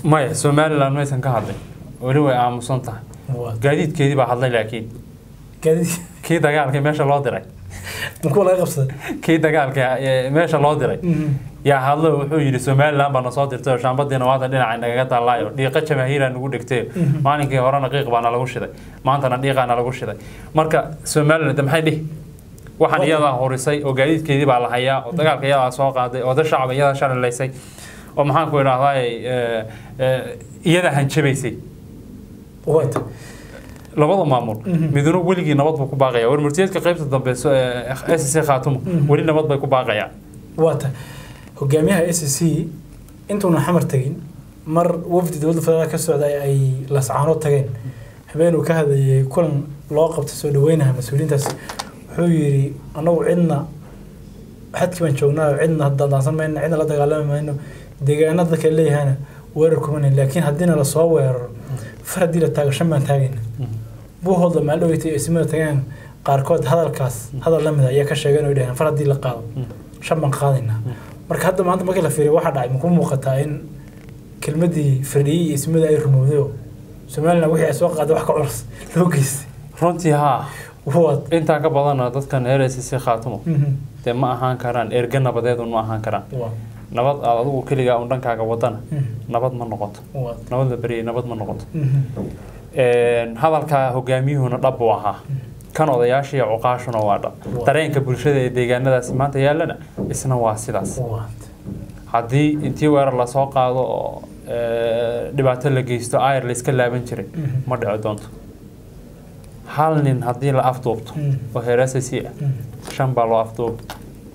maya somalilan maysan ka hadlin weli way aamusan tahay waa gaadiidkeedii baa hadlay laakiin gaadiid kii dagaalka meesha loo diray makuwa laga qabsaday kii dagaalka ee meesha loo diray yaa hadlo wuxuu yidhi somalilan baa nasoo dirtay oo shaambadiina waada dhinaca nagaga taallaayo dhiiqa jamaahiira nagu dhigtay maalinkii horena qiiq baana lagu shiday maantana dhiiqaana lagu shiday marka somalilan de maxay dhihi waxaan iyadaa horisay oo gaadiidkeedii baa la hayaa oo dagaalka iyadaa soo qaaday oo dad shacab iyadaa shalilaysay oo maxaan ku idhahdaa iyadaa hanjabaysay waata labada maamul miduna weligii nabad buu ku baaqaya warmurtiyeedka qaybta dambe s c khaatumo weli nabad bay ku baaqayaan waata hogaamiyaha s c intuuna xamar tegin mar wafdi dowladda federaalk ka socday ay lascaano tageen habeenuu ka hadlayay kulan loo qabtay soo dhaweynaha mas-uuliyiintaas wuxuu yidhi annagu cidna xadkii baan joognaa cidna daandaansan mayno cidna la dagaalami mayno deegaanada dadka leeyahana weerar kumanan laakiin haddiina lasoo weeraro far haddii la taago shan baan taagayna buuhooda maalin dhaweytay eesimada tageen qaarkood hadalkaas hadal lamid ayaa ka sheegeen oo dhaheen far haddii la qaado shan baan qaadaynaa marka hadda maanta markii la fiiriyo waxaa dhacay maku muuqataa in kelmadii firdhiyey iyo eesimada ay rumowday oo somalilan wixii ay soo qaaday wax ka culus loo geystay runtii haa waad intaa ka badana dadkan reer s c khaatumo dee ma ahaan karaan erge nabadeedun ma ahaan karaan waad nabad aad adigu keligaa un dhankaaga wadana nabad ma noqoto waad nabad la beryay nabad ma noqoto hadalka hogaamiyuhuna dhab buu ahaa kan odayaasha iyo cuqaashuna waa dhab dareenka bulshada ee deegaanadaasi maanta yaallana isna waa sidaas waad haddii intii weerar lasoo qaado oo dhibaato la geysto ayr la iska laaban jiray ma dhici doonto hal nin haddii la afduubto oo heerasasi ah shan baa loo afduuba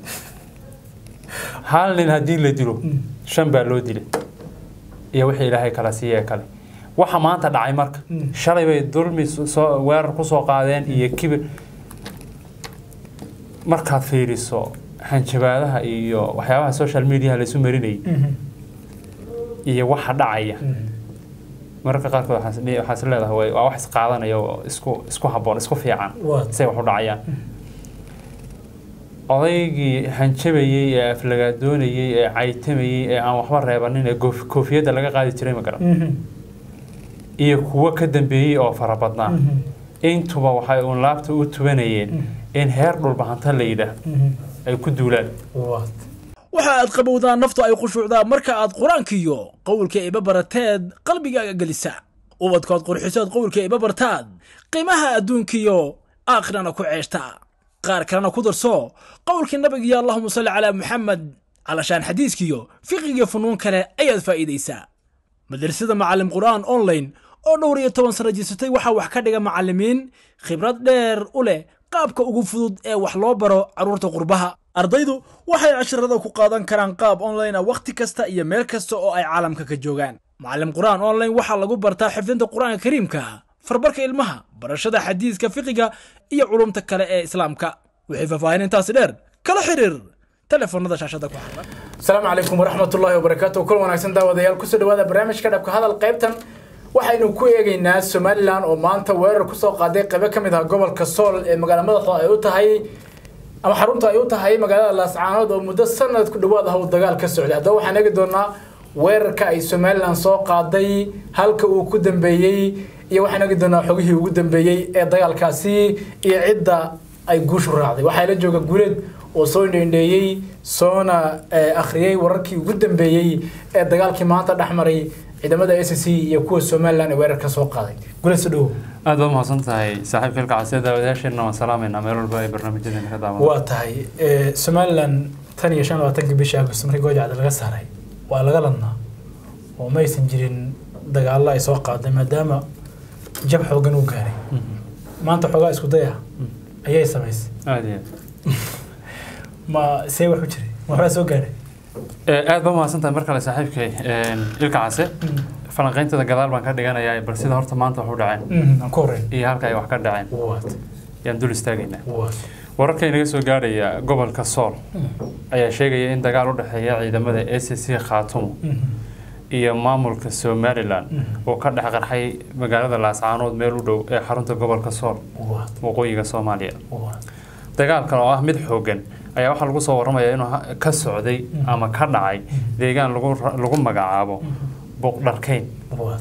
hal nin haddii la dilo shan baa loo dilay iyo wixii ilaahay kala siiyee kale waxa maanta dhacay marka shalay bay dulmi soo weerar kusoo qaadeen iyo kibir markaad fiiriso hanjabaadaha iyo waxyaabaha social mediaha laysu marinayay iyo waxa dhacaya mararka qaarkood waxaa is leedahay waa wax isqaadanaya oo isku isku habboon isku fiican waad say wax u dhacayaan odaygii hanjabayey ee aflagaadoonayey ee caytamayey ee aan waxba reebanin ee goof- koofiyadda laga qaadi jiray ma garan iyo kuwo ka dambeeyey oo fara badnaa intuba waxay uun laabta u tubanayeen in heer dhulbahanta la yidhaah ay ku duulaan waad waxa aad qabowdaan naftu ay khushuucdaa marka aad qur-aankiyo qowlka iba barateed qalbigaaga gelisa ubadkood qurxisood qowlka iba bartaad qiimaha adduunkiyo aakhirana ku ceeshta qaar kalena ku darso qowlkii nabigiyo allahuma salli calaa muxamed calashaan xadiiskiyo fiqigiyo funuun kale ayaad faa'iidaysaa madrasada macallim qur'aan online oo dhowr iyo toban sano jirsatay waxaa wax ka dhiga macallimiin khibrad dheer u leh qaabka ugu fudud ee wax loo baro carruurta qurbaha ardaydu waxay casharada ku qaadan karaan qaab online ah wakhti kasta iyo meel kasta oo ay caalamka ka joogaan macallim qur'aan online waxaa lagu bartaa xifdinta qur'aanka kariimka farbarka ilmaha barashada xadiiska fiqiga iyo culumta kale ee islaamka wixii faahfaahin intaasi dheer kala xiriir telefoonada shaashada ku xiran asalaamu calaykum waraxmatullaahi wabarakaatu kul wanaagsan daawadayaal kusoo dhawaada barnaamijka dhabka hadal qaybtan waxaynu ku eegaynaa somalilan oo maanta weerar kusoo qaaday qaybo ka mid ah gobolka sool ee magaala madaxda ay u tahay ama xarunta ay u tahay magaalada laascaanood oo muddo sanad ku dhawaad ah uu dagaal ka socday haddaba waxaan eegi doonaa weerarka ay somalilan soo qaaday halka uu ku dambeeyey iyo waxaan eegi doonaa xogihii ugu dambeeyey ee dagaalkaasi iyo cidda ay guushu raacday waxaa la jooga guuleed oo soo indheendheeyey soona akhriyey wararkii ugu dambeeyey ee dagaalkii maanta dhex maray ciidamada s c iyo kuwa somalilan ee weerarka soo qaaday guuleed soo dhawow aad baa mahadsan tahay saaxiibka ilkacasiya daawadayaasheenna waan salaamaynaa meel walba ay barnaamijyadeena ka daawan waa tahay somalilan tan iyo shan labaatankii bishii agost markii goojacda laga saaray waa laga ladnaa oo ma aysan jirin dagaallo ay soo qaaday maadaama jab xoogan uu gaaray maanta xoogaa isku day ah ayay samaysay aad iyo ma see wax u jiray ma waxbaa soo gaaray aad aad baa mahadsan tahay mar kale saaxiibkay ilka case falanqayntada gadaal baan ka dhiganayaa bal sida horta maanta wax u dhaceen aan ku horreyn iyo halka ay wax ka dhaceen waad yaan dul istaagaynaa waad wararka inaga soo gaarhaya gobolka sool ayaa sheegaya in dagaal u dhexeeya ciidamada s c khaatumo iyo maamulka somalilan oo ka dhex qarxay magaalada laascaanood meel u dhow ee xarunta gobolka sool waad waqooyiga soomaaliya waad dagaalkan oo ah mid xoogan ayaa waxaa lagu soo warramaya inuu ha- ka socday ama ka dhacay deegaan lagu ra- lagu magacaabo buuqdharkayn waad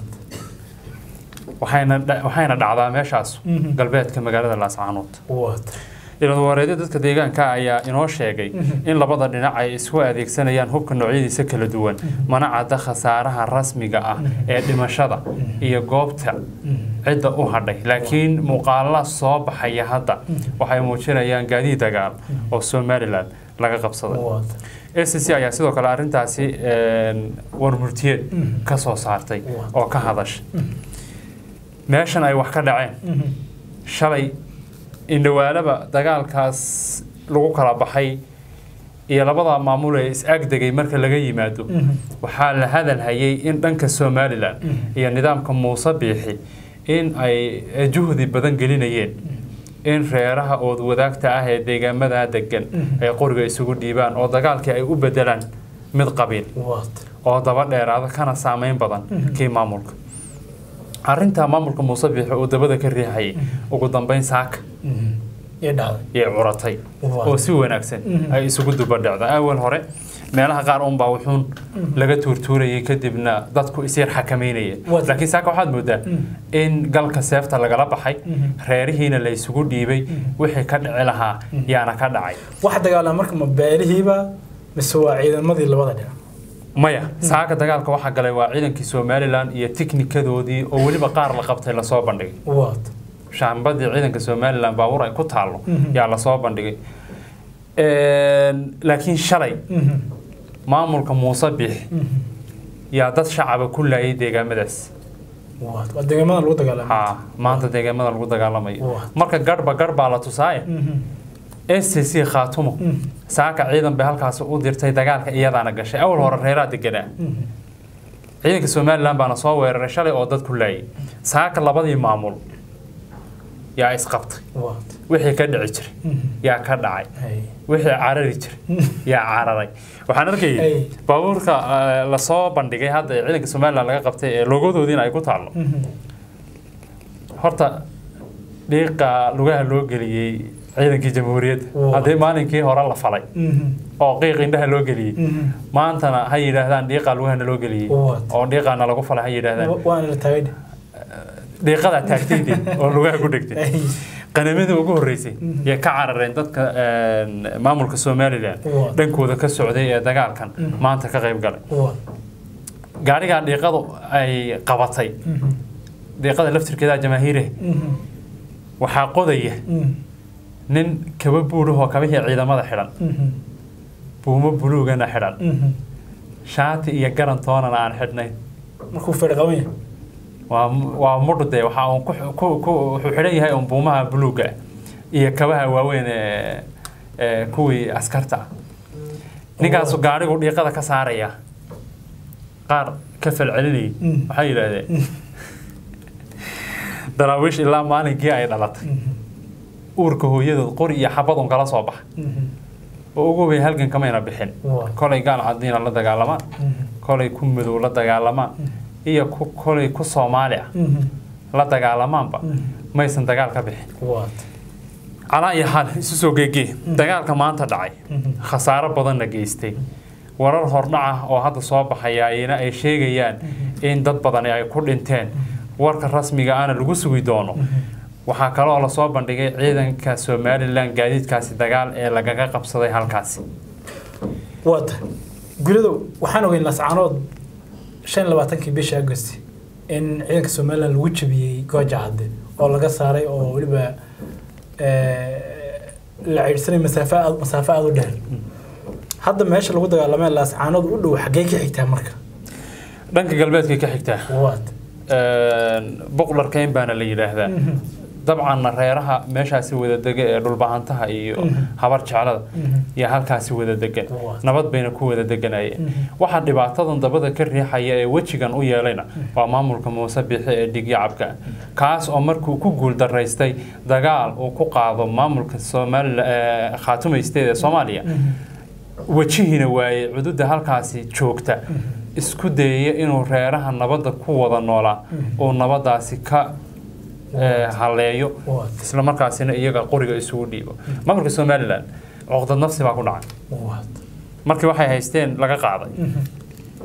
waxayna dha- waxayna dhacdaa meeshaas Mhm. galbeedka magaalada laascaanood waad ilwareedyo dadka deegaanka ayaa inoo sheegay in labada dhinac ay isku adeegsanayaan hubka noocyadiisa kala duwan mana cadda khasaaraha rasmiga ah ee dhimashada iyo goobta cidda u hadhay laakiin muuqaala soo baxaya hadda waxay muujinayaan gaadiid dagaal oo somalilan laga qabsaday waad acc ayaa sidoo kale arrintaasi een, warmurtiyeed ka soo saartay oo ka hadashay meeshan ay wax ka dhaceen shalay indhawaalaba dagaalkaas lagu kala baxay iyo labada maamul ee is-agdegay marka laga yimaado waxaa la hadal hayay in dhanka somalilan iyo nidaamka muuse biixi in ay juhdi badan gelinayeen in reeraha ood wadaagta ah ee deegaamada degan ay qoriga isugu dhiibaan oo dagaalkii ay u bedelaan mid qabiil waad oo daba dheeraada kana saameyn badan kii maamulka arrintaa maamulka muuse biixi uu dabada ka riixayay ugu dambeyn saaka iyo dhacday yay curatay Waa. oo si wanaagsan ay isugu dubadhacda awal hore meelaha qaar unbaa wuxuun laga tuurtuurayay kadibna dadku isyar xakameynaya Waa. laakiin saaka waxaad moodaa in galka seefta lagala baxay reerihiina la isugu dhiibay wixii ka dhici lahaa yaana ka dhacay waxa dagaalama marka ma beelihiiba mise waa ciidamadii labada dhinac maya saaka dagaalka waxaa galay waa ciidankii somalilan iyo tiknikadoodii oo weliba qaar la qabtay lasoo bandhigay waad shaambadii ciidanka somalilan baabuur ay ku taallo yaa lasoo bandhigay Een, laakiin shalay maamulka muuse biix yaa dad shacaba ku laayay deegaamadaas waad waa deegaamada lagu dagaalama ha maanta deegaamada lagu dagaalamayo Waa. marka garhba garh baa la tusaaye s c khaatumo saaka ciidan bay halkaasi u dirtay dagaalka iyadaana gashay awal hore reeraa deganaa ciidanka somalilan baana soo weeraray shalay oo dad ku laayay saaka labadii maamul yaa isqabtay waad wixii ka dhici jiray yaa ka dhacay hay wixii carari jiray yaa cararay waxaan arkayay Ay. baabuurka eh, lasoo bandhigay hadda ee ciidanka somalilan laga qabtay ee logodoodiina ay ku taallo horta dhiiqa lugaha loo geliyey ciidankii jamhuuriyadda Waa. haddii maalinkii hore la falay oo qiiq indhaha loo geliyey maantana ha yidhaahdaan dhiiqaa lugahana loo geliyey Waa. oo dhiiqaana lagu falay ha yidhaahdaan waana la taagay dhiiqadaa taagtayde oo lugaha ku dhegtay qanamadii ugu horreysay yay ka carareen dadka een, maamulka somalilan Waa. dhankooda ka socday ee dagaalkan maanta ka qayb galay waad gaarigaa dhiiqadu ay qabatay dhiiqada laftirkeeda jamaahiire waxaa qodaya nin kaba buudhahoo kabihii ciidamada xidhan buumo buluugana xidhan shaati iyo garan toonana aan xidhnayn markuu fedh qaban yahay waa waa mudhde waxa uu ku ku- ku wuxuu xidhan yahay un buumaha buluuga ah iyo kabaha waaweyn ee ee kuwii askarta ah ninkaasu gaarigu dhiiqada ka saaraya qaar ka falcelinayay waxay yidhaahdeen daraawiish ilaa maalinkii ay dhalatay uurka hooyadood qori iyo xabad un kala soo baxa oo ugu weyn halgan kamayna bixin Waa. kolay gaal cadiina la dagaalamaan kolay ku madow la dagaalamaan iyo ku kolay ku soomaali ah la dagaalamaanba maysan dagaal ka bixin waad calaa iyo xaal isu soo geegee dagaalka maanta dhacay khasaaro badanna geystay warar hordhac ah oo hadda soo baxaya ayna ay sheegayaan in dad badani ay ku dhinteen warka rasmiga ahna lagu sugi doono waxaa kaloo lasoo bandhigay ciidanka somalilan gaadiidkaasi dagaal ee lagaga qabsaday halkaasi waa tahay guridow waxaan ogeyn lascaanood shan iyo labaatankii bishii agost in ciidanka somalilan lagu jabiyey gooja cadde oo laga saaray oo weliba eh, la ceydhsanay masaafo aad masaafo aada u dheer hadda meesha lagu dagaalamee lascaanood u dhow xaggee ka xigtaa marka dhanka galbeedkay ka xigtaa waad boqlarkeyn baana la yidhaahdaa dabcanna reeraha meeshaasi wada dega ee dhulbahantaha iyo habar jeclada iyo halkaasi wada degan Waa. nabad bayna ku wada deganayeen waxaa dhibaatadan dabada ka riixaya ee wejigan u yeelayna waa maamulka muuse biixi ee dhigyacabka kaas oo markuu ku guuldaraystay dagaal uu ku qaado maamulka somalilan khaatumaysteed ee soomaaliya wejihiina waayey cududa halkaasi joogta isku dayaya inuu reeraha nabadda ku wada noolaa uu nabadaasi ka eh, haleeyo waad isla markaasina iyaga qoriga isugu dhiibo maamulka somalilan cuqdad nafsi baa ku dhacay waad markii waxay haysteen laga qaaday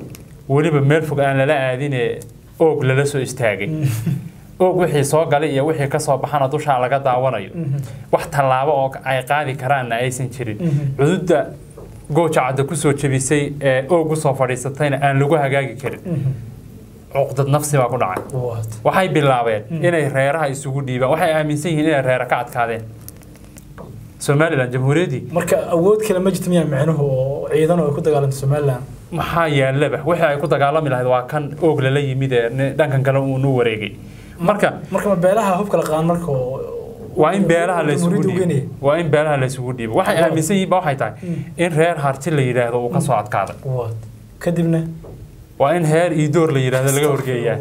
weliba meel fog aan lala aadine oog lala soo istaagay oog wixii soo galay iyo wixii kasoo baxana dushaa laga daawanayo wax tallaabo oo ay qaadi karaanna aysan jirin cududda gooja cadda kusoo jebisay ee oog usoo fadhiisatayna aan lagu hagaagi karin cuqdad nafsi baa ku dhacay waad waxay bilaabeen inay reeraha isugu dhiibaan waxay aaminsan yihiin inay reera ka adkaadeen somalilan jamhuuriyaddii marka awood kale ma jirto miyaa micnuhu oo ciidan oo ay ku dagaalamto somaliland maxaa yaalaba wixii ay ku dagaalami lahayd waa kan oog lala yimid ee ni- dhankan kale uu nu wareegay marka marka ma beelaha hubka la qaadan marka oo waa in beelaha la isugu jamhuuriyadda u dhiibo geenaya? waa in beelaha la isugu dhiibo waxay Waa. aaminsan yihiin ba waxay tahay in reer harti la yidhaahdo uu kasoo adkaaday waad kadibna waa in heer iidoor la yidhaahdo laga horgeeyaa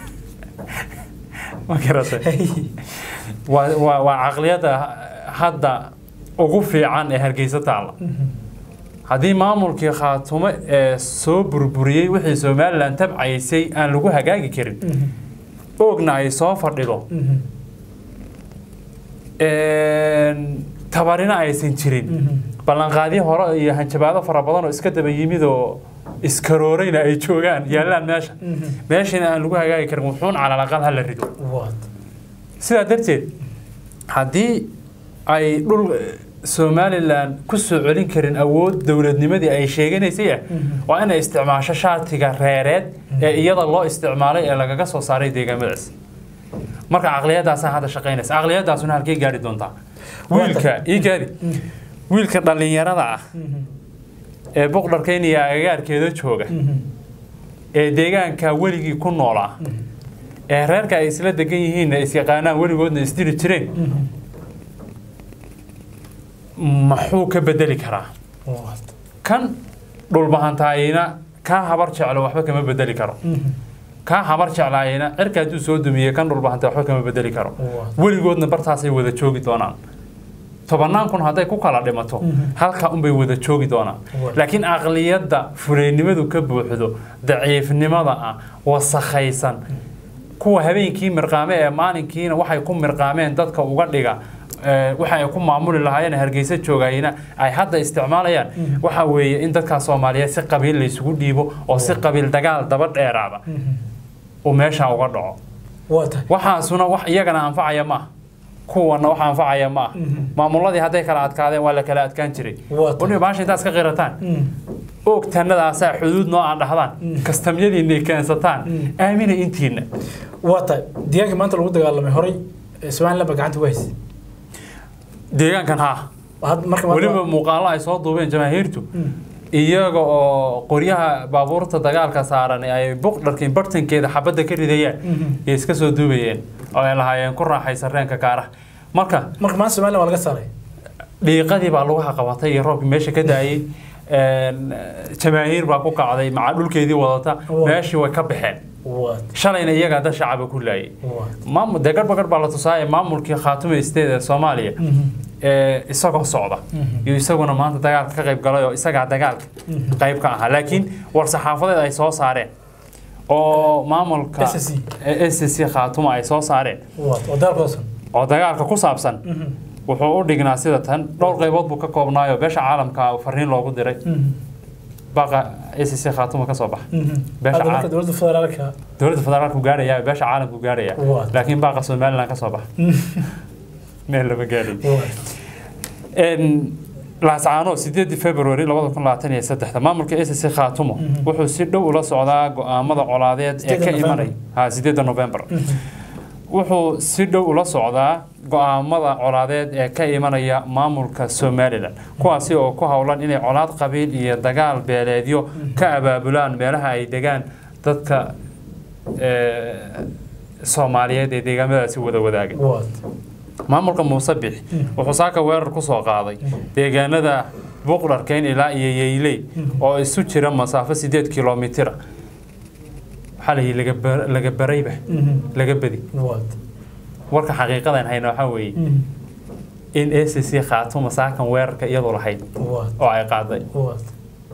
ma garatay waa waa waa caqliyadda hadda ugu fiican ee hargeysa taalla haddii maamulkii khaatumo ee soo burburiyey wixii somalilan tabcaysay aan lagu hagaagi karin oogna ay soo fadhido een, tabarina aysan jirin ballanqaadyo hore iyo hanjabaado fara badan oo iska daba yimid oo iskaroorayna ay joogaan yaallaan meesha meeshana aan lagu hagaagi karin wuxuun calalaqal ha la rido waad sidaa darteed haddii ay dhul eh, somalilan ku soo celin karin awood dowladnimadii ay sheeganaysay ah waa inay isticmaasho shaatiga reereed ee iyada loo isticmaalay ee lagaga soo saaray deegaamadaas marka caqliyadaasaa hadda shaqaynaysa caqliyadaasuna halkey gaari doontaa wiilka ii gaadi wiilka dhallinyarada ah ee boqdharkayn iyo agagaarkeeda jooga ee deegaanka weligii ku noolaa ee reerka ay isla degan yihiinna isyaqaanaan weligoodna isdiri jireen maxuu ka bedeli karaa waad kan dhulbahantaayina kaa habar jeclo waxba kama bedeli karo kaa habar jeclaayina cirka hadduu soo dumiye kan dhulbahanta waxba kama bedeli karo Waa. weligoodna bartaasay wada joogi doonaan tobannaan kun hadday ku kala dhimato halka unbay wada joogi doonaan Waa. laakiin aqliyadda fuleynimadu ka buuxdo daciifnimada ah wasakhaysan kuwa habeenkii mirqaame ee maalinkiina waxay ku mirqaameen dadka uga dhiga ee, waxa ay ku maamuli lahaayeen hargeysa joogayina ay hadda isticmaalayaan waxa weeye in dadkaa soomaaliyeed si qabiil laysugu dhiibo oo si qabiil dagaal daba dheeraada uu meesha uga dhaco waa tahay waxaasuna wax iyagana anfacaya maaha kuwana wax anfacaya maaha maamuladii hadday kala adkaadeen waa la kala adkaan jiray Waa tahay. waliba baasha intaas ka qirataan oog tanadaasaa xuduud noo aan dhahdaan kastamyadiinay keensataan aamina intiina waa tahay deegaanka maanta lagu dagaalamay horay ee somaliland baa gacanta ku haysay deegaankan haa Had- marka maanta- weliba muuqaalo ay soo duubeen jamaahiirtu iyaga oo qoryaha baabuurta dagaalka saaran ee ay buqdharkin bartankeeda xabadda ka ridayaan iyo iska soo duubayeen oo ay lahaayeen ku raaxaysa reenka kaaraha marka marka maanta somaliland waa laga saaray dhiiqadii baa lagu haqabatay iyo roobkii meesha ka daayey een, jamaahiir baa ku kacday maca dhulkeedii wadata Waa. meeshii way ka baxeen waad shalayna iyagaa dad shacaba ku laayay waad maamul dee garba gar baa la tusaaya maamulkii khaatume state ee soomaaliya ee isagoo socda iyo isaguna maanta dagaalka ka qayb galay oo isagaa dagaalka qayb ka ahaa laakiin war saxaafadeed ay soo saareen oo maamulka SSC. SSC khaatume ay soo saareen waad oo daalkoosan oo dagaalka ku saabsan wuxuu u dhignaa sida tan dhowr qaybood buu ka koobnaayo beesha caalamka fariin loogu diray baqa SSC khaatume ka soo baxa Beesha hadda marka caalam- dowladda federaalka dowladda federaalku gaaraya beesha caalamku gaaraya Waa. laakiin baaqa somaliland ka soo baxa meel lama gaarin waad En, laascaano sideedii february labada kun labaatan iyo saddexda maamulka SSC khaatumo wuxuu si dhow ula socdaa go-aamada colaadeed ee ka Sideeda imanay ha sideeda november wuxuu si dhow ula socdaa go-aamada colaadeed ee ka imanaya maamulka somalilan kuwaasi oo ku howlan inay colaad qabiil iyo dagaal beeleedyo ka abaabulaan meelaha ay degaan dadka eh, soomaaliyeed ee deegaamadaasi wada wadaaga waad maamulka muuse bix wuxuu saaka weerar ku soo qaaday deegaanada buqdharkeyn ilaa iyo yeyley oo isu jira masaafo sideed kilomitira waxaa la yidhi laga bar- laga barayba laga bedi waad warka xaqiiqadan hayna waxaa weeye in SSC khaatumo saakan weerarka iyadu lahayd waad oo ay qaaday waad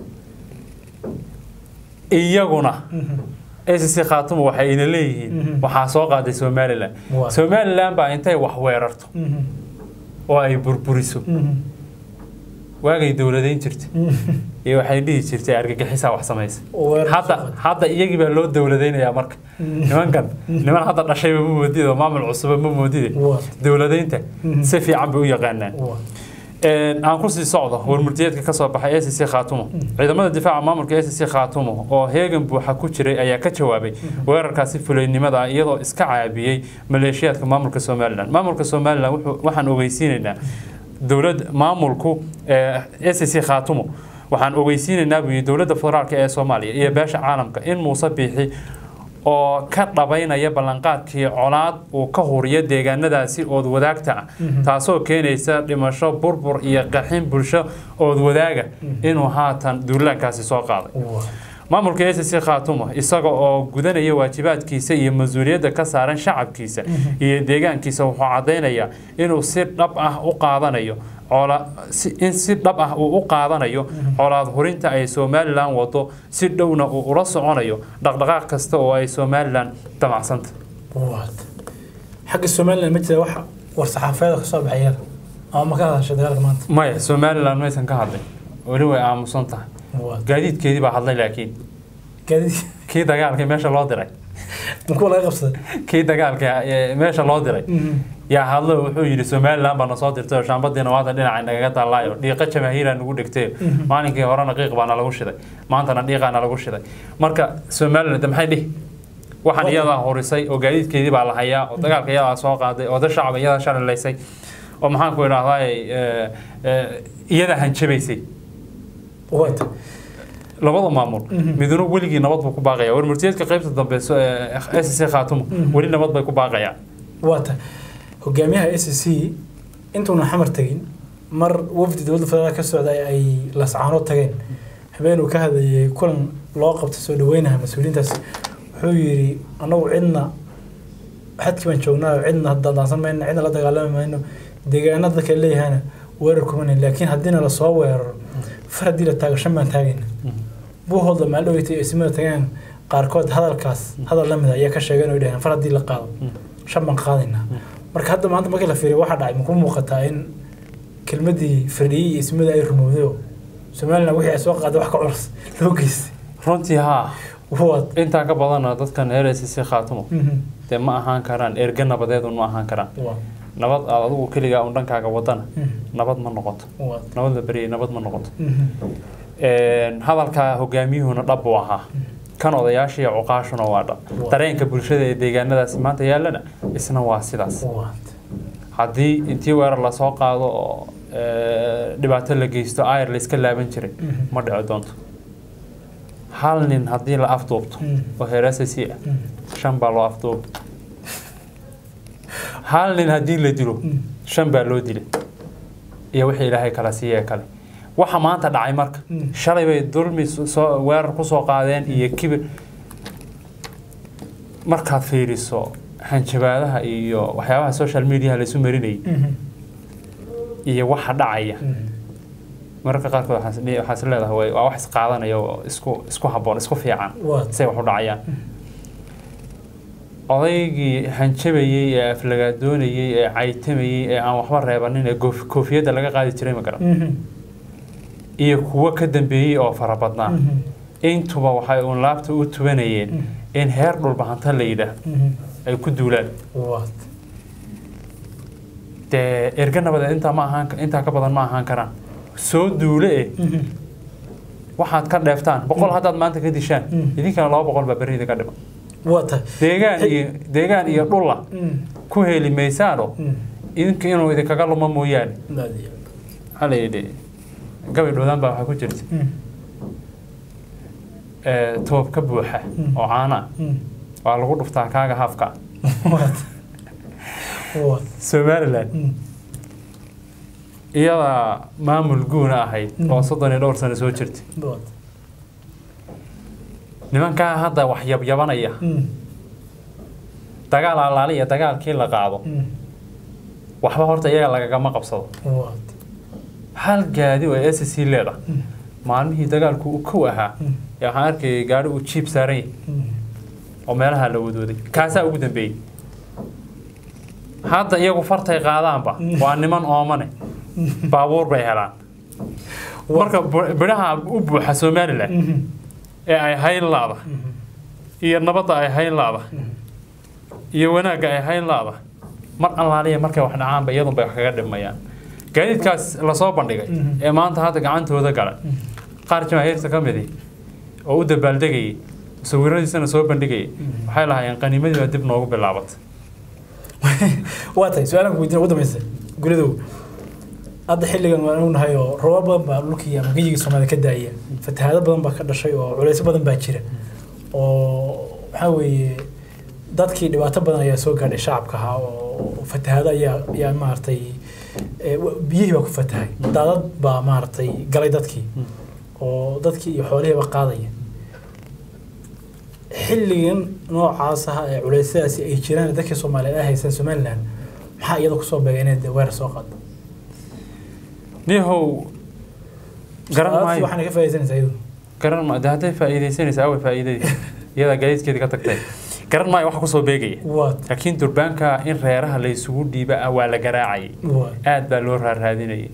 iyaguna SSC khaatumo waxay ina leeyihiin waxaa soo qaaday somalilan Waa. somalilan baa intay wax weerarto oo ay burburiso waagay dowladayn jirtay iyo waxay dhihi jirtay argagixisaa wax samaysa Weerar hadda soo qaaday. hadda iyagii baa loo dowladaynayaa marka nimankan niman hadda dhashayba ma moodid oo maamul cusuba ma moodide Waa. dowladaynta si fiican bay u yaqaanaan Waa. Een, aan kusii socdo warmurtiyeedka ka soo baxay acc khaatumo ciidamada difaaca maamulka acc khaatumo oo heegan buuxa ku jiray ayaa ka jawaabay weerarkaasi fulaynimada ah iyadoo iska caabiyey maleeshiyaadka maamulka somalilan maamulka somalilan wuxuu- waxaan ogeysiinaynaa dowlad maamulku acc khaatumo waxaan ogeysiinaynaa buu yidhi dowladda federaalk ee soomaaliya iyo beesha caalamka in muuse biixi oo ka dhabaynaya ballanqaadkii colaad uu ka huriyo deegaanadaasi ood wadaagta ah taasoo keenaysa dhimasho burbur iyo qaxin bulsho ood wadaaga inuu haatan duulaankaasi soo qaaday Waa. maamulka acc khaatumo isaga oo gudanaya waajibaadkiisa iyo mas-uuliyadda ka saaran shacabkiisa iyo deegaankiisa wuxuu caddaynayaa inuu si dhab ah u qaadanayo coola si- in si dhab ah uu u qaadanayo colaad hurinta ay somalilan wado si dhowna uu ula soconayo dhaqdhaqaaq kasta oo ay somalilan damacsanta Waa. xagga somalilan ma jira wax war saxaafeeda kasoo baxay yar ama ma ka hadashay dagaalka maanta maya somalilan maysan ka hadlin weli way aamusan tahay Waa. gaadiidkeedii baa hadlay laakiin gaadiid kii dagaalka meesha loo diray ma kuwa laga qabsaday kii dagaalka ee meesha loo diray yaa hadlo wuxuu yidhi somalilan baa nasoo dirtay oo shaambadiina waada dhinaca nagaga dallaayo dhiiqa jamaahiira nagu dhigtay maalinkii horena qiiq baana lagu shiday maantana dhiiqaana lagu shiday marka somaliland maxay dhihi waxaan iyadaa horisay oo gaadiidkeedii baa la hayaa oo dagaalka iyadaa soo qaaday oo dad shacab iyadaa shalilaysay oo maxaan ku idhahdaa iyadaa hanjabaysay waata labada maamul miduna weligii nabad buu ku baaqaya warmurtiyeedka qaybta dambe s c khaatumo weli nabad bay ku baaqayaan waata hogaamiyaha s c intuuna xamar tegin mar wafdi dowladda federaalk ka socday ay lascaano tageen habeenuu ka hadlayay kulan loo qabtay soo dhaweynaha mas-uuliyiintaas wuxuu yidhi annagu cidna xadkii baan joognaa cidna daandaansan mayno cidna la dagaalami mayno deegaanada dadka leeyahana weerar kumanan laakiin haddiina lasoo weeraro far haddii la taago shan baan taagayna buuhooda maalin dhaweytay eesimada tageen qaarkood hadalkaas hadal lamid ayaa ka sheegeen oo dhaheen far haddii la qaado shan baan qaadaynaa marka hadda maanta markii la fiiriyo waxaa dhacay maku muuqataa in kelmadii firdhiyey iyo ismada ay rumowday oo somalilan wixii ay soo qaaday wax ka culus loo geystay runtii haa waad intaa ka badana dadkan reer s c khaatumo dee ma ahaan karaan erge nabadeedun ma ahaan karaan waad nabad aad adigu keligaa un dhankaaga wadana nabad ma noqoto waad nabad la beryay nabad ma noqoto hadalka hogaamiyuhuna dhab buu ahaa kan odayaasha iyo cuqaashuna waa dhab dareenka bulshada ee deegaanadaasi maanta yaallana isna waa sidaas waad haddii intii weerar lasoo qaado oo dhibaato la geysto ayr la iska laaban jiray ma dhici doonto hal nin haddii la afduubto oo heerasasi ah shan baa loo afduuba hal nin haddii la dilo shan baa loo dilay iyo wixii ilaahay kala siiyee kale waxa maanta dhacay marka shalay bay dulmi soo weerar kusoo qaadeen iyo kibir markaad fiiriso hanjabaadaha iyo waxyaabaha social mediaha laysu marinayay iyo waxa dhacaya mararka qaarkood waxaa is leedahay waa wax isqaadanaya oo isku isku habboon isku fiican waad say wax u dhacayaan odaygii hanjabayey ee aflagaadoonayey ee caytamayey ee aan waxba reebanin ee goof- koofiyadda laga qaadi jiray ma garan iyo kuwo ka dambeeyey oo fara badnaa intuba waxay uun laabta u tubanayeen in heer dhulbahanta la yidhaah ay ku duulaan waad dee erga nabadeed intaa ma ahaan intaa ka badan ma ahaan karaan soo duule eh waxaad ka dheeftaan boqol haddaad maanta ka dishaan idinkana laba boqol baa berrida ka dhiman waata deegaan iyo deegaan iyo dhulla ku heli maysaano idinka inuu idinkaga lumo mooyaane maxaa la yidhi gabay dhowdaan baa waxaa ku jirta ee, toob ka buuxa oo caana waa lagu dhuftaa kaaga hafka waad waad somaliland iyadaa maamul guuna ahayd oo soddon iyo dhowr sano soo jirtay waad nimankaa hadda wax yabyabanaya dagaal alaaliya dagaalkii la qaado waxba horta iyaga lagagama qabsado waad hal gaadi oo s c leeda maalmihii dagaalku uu kow ahaa yaa waxaan arkayay gaari uu jiib saaran yahay oo meelaha la wadooday kaasaa ugu dambeeyey hadda iyagu fartay qaadaanba waa niman oomane baabuur bay helaan marka bu- bidhaha u buuxa somalilan ee ay hayn laada iyo nabadda ay hayn laada iyo wanaagga ay hayn laada mar allaaliya markay wax dhacaanba iyadunbay wax kaga dhimayaan gaadiidkaas lasoo bandhigay ee maanta hadda gacantooda gala qaar jamaahiirta ka midi oo u dabaaldegayay sawiradiisana soo bandhigayay waxay lahaayeen qaniimadii baa dib noogu bilaabatay waa tahay su-aalan ku weydiin ugu dambaysa gulidow hadda xilligan waan u nahay oo roobab badan baa dhulkii ama geyigii soomaalida ka daaya fatahaado badan baa ka dhashay oo culeysyo badan baa jira oo waxaa weeye dadkii dhibaato badan ayaa soo gaadhay shacabka ahaa oo fatahaado ayaa ayaa maaragtay ee, wa- biyihii baa ku fatahay daadad baa maaragtay galay dadkii oo dadkii iyo xoolihiiba qaadaya xilligan noocaas ah ee culeysyadaasi ay jiraan dadkii soomaaliyeed ay haystaan somaliland maxaa iyada kusoo beegay inay dee weerar soo qaado niyahow garan Aad maayo waxaana ka faa'iidaysanaysaa iyadu garan maayo de hadday faa'iidaysanaysa away faa'iidaysa iyadaa gaadiidkeedii ka tagtay garan maayo waxa kusoo beegaya waa laakiin durbaanka in reeraha la isugu dhiiba ah waa la garaacayay waa aad baa loo raaraadinayay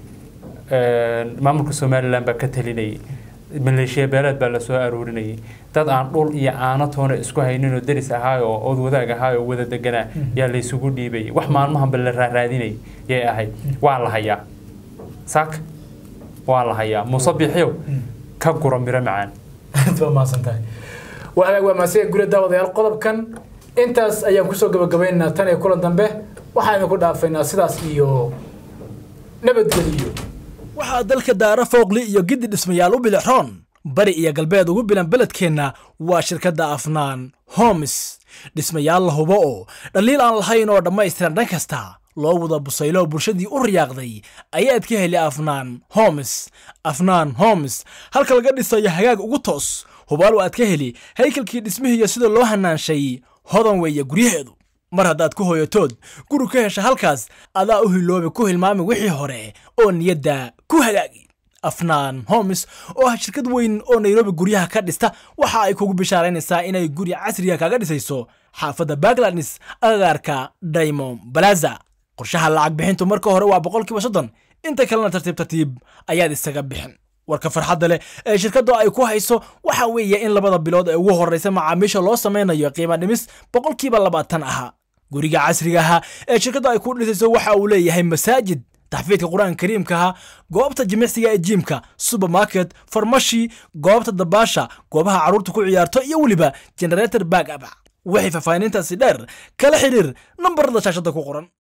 maamulka somalilan baa ka talinayay maleeshiya beeleed baa lasoo aroorinayay dad aan dhul iyo aano toona isku hayninoo deris ahaay oo ood wadaag ahaay oo wada deganaa yaa la isugu dhiibayay wax maalmahanba la raaraadinayay yay ahayd waa la hayaa saak waa la hayaa muuse bixiyow ka gura miro macaan aad baa mahadsan tahay waa hagaag waa mahadsan guri daawadayaal qodobkan intaas ayaan kusoo gabagabaynaynaa tan iyo kulan dambe waxaan idinku dhaafaynaa sidaas iyo nabadgeliyo waxaa dalka daara fooqli iyo giddi dhismayaal u bilixroon bari iyo galbeed ugu bilan beledkeenna waa shirkadda afnaan homes dhismayaal la hubo oo dhaliil aan lahayn oo dhammaystiran dhan kasta loo wada busaylo bulshadii u riyaaqday ayaad ka heli afnaan homes afnaan homes halka laga dhisayo hagaag ugu toos hubaal aad ka heli haykalkii dhismihiiyo sida loo hanaanshay hodan weeye guryaheedu mar haddaad ku hooyatood guri ka hesha halkaas adaa u hiloobi ku hilmaami wixii hore oo niyadda ku hagaagi afnaan homes oo ah shirkad weyn oo nairobi guryaha ka dhista waxa ay kugu bishaaraynaysaa inay guri casriga kaga dhisayso xaafadda bagladnis agagaarka diamond balaza qorshaha lacag bixintu marka hore waa boqolkiiba soddon inta kalena tartiib tartiib ayaad isaga bixin warka farxadda leh ee shirkaddu ay ku hayso waxa weeye in labada bilood ee ugu horreysa macaamiisha loo samaynayo qiimo dhimis boqolkiiba labaatan ahaa guriga casriga ahaa ee shirkaddu ay ku dhisayso waxa uu leeyahay masaajid taxfiidka qur-aanka kariimkaha goobta jimicsiga ee jiimka supermarket farmashi goobta dabaasha goobaha carruurta ku ciyaarto iyo weliba generator back up wixii faahfaahinintaasi dheer kala xiriir nambarada shaashadda ku qoran